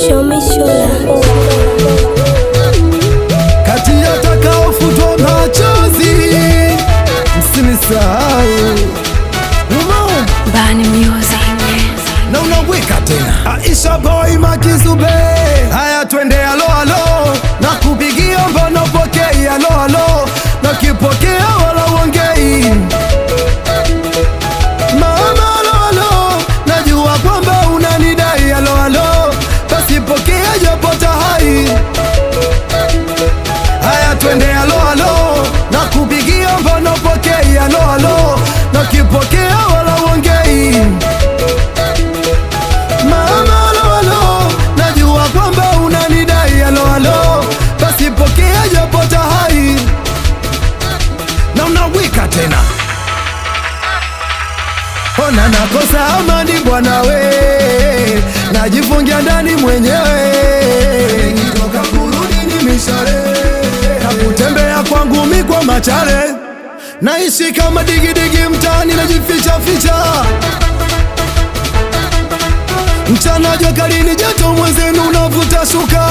Show me shola. kati ya takaofutwa machozi msinisahau Umo, Bani Music. na unaweka tena Aisha boy makizube haya twende alo alo na kupigia mbona upokei alo alo na kipokea wala uongei mama alo alo najua kwamba unanidai alo alo basi pokea japo tahai haya twende alo alo na kupigia mbona upokei alo alo na kipokea wala uongei Mama alo alo, najua kwamba unanidai alo alo, basi pokea japo tahai na unawika tena. Ona nakosa amani bwana we, najifungia ndani mwenyewe, nikitoka kurudi ni mishale na kutembea kwangu mi kwa machale, naishi kama digidigi mtaani, najificha ficha mchana jua kali ni joto, mwenzenu unavuta shuka.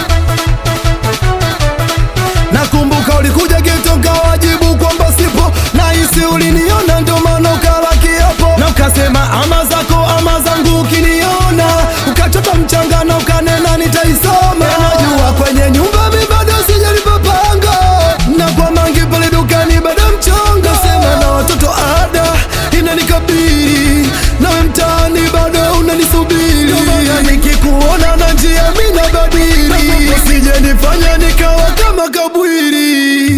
Nakumbuka ulikuja geto nkawajibu kwamba sipo, nahisi uliniona ndo maana ukala kiapo na ukasema ama zako ama zangu, ukiniona ukachota mchanga na ukanena nitaisoma. Najua kwenye nyumba mi bado sijalipopanga na kwa mangi pale dukani bado mchongo, sema na watoto ada inanikabili nawe mtaani bado unanisubiri, Ndio maana nikikuona na njia mi nabadili, usije nifanya nikawa kama kabwiri.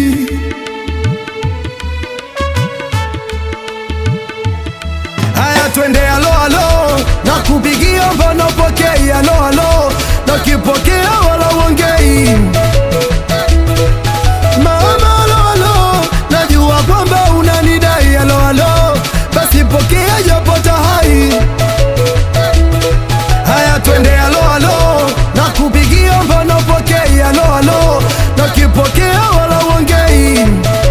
Haya, twende alo alo, na kupigia mbona pokei alo alo, na kipokea wala uongei Mama alo alo, najua kwamba unanidai alo alo, basi pokea japo tahai. Haya twende alo alo, na kupigia mbona pokei alo alo, na kipokea wala uongei.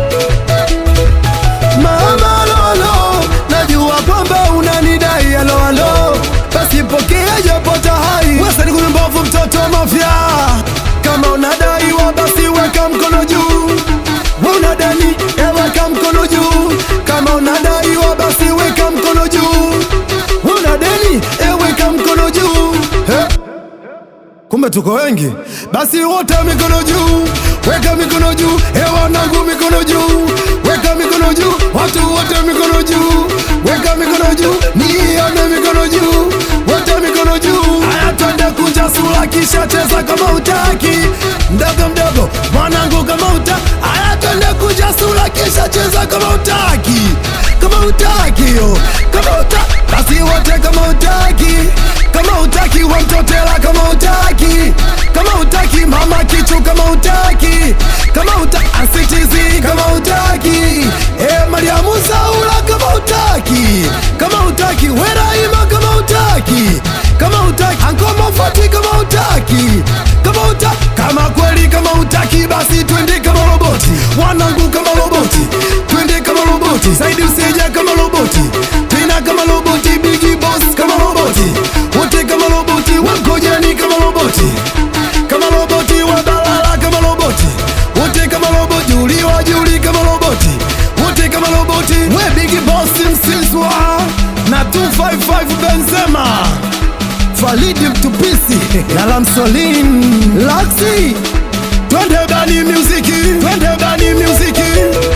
Mama alo alo, najua kwamba unanidai alo alo, basi pokea japo tahai. Wewe ni mbovu mtoto wa mafia, kama unadaiwa basi weka mkono juu. Wewe unadani, eh, weka mkono juu. Kama unadaiwa basi weka mkono juu. Wewe unadeni, eh, weka mkono juu. Eh? Kumbe tuko wengi, basi wote mikono juu, weka mikono juu, eh wanangu mikono juu, weka mikono juu, watu wote mikono juu, weka mikono juu, nione mikono juu, wote mikono juu. Haya, twende kunja sura kisha cheza kama utaki, mdogo mdogo mwanangu kama uta. Haya, twende kunja sura kisha cheza kama utaki, kama utaki yo, kama uta, basi wote kama utaki, kama utaki wamtotela kama utaki, kama utaki mama kichu kama utaki, kama uta asitizi kama utaki, e Mariamu Saula kama utaki, kama utaki Weraima kama utaki, kama utaki Ankoma Fati kama utaki, kama uta kama kweli kama utaki basi twende kama roboti, wanangu kama roboti, twende kama roboti, Saidi usija kama roboti, tena kama roboti, Bigi Boss kama roboti, wote kama roboti, Wankojani kama roboti, kama roboti, Wabalala kama roboti, wote kama roboti, Juli wa Juli kama roboti, wote kama roboti, we Bigi Boss Msiswa na 255 Benzema Falidi Mtupisi na Lamsolin Laxi, twende bani muziki, twende bani muziki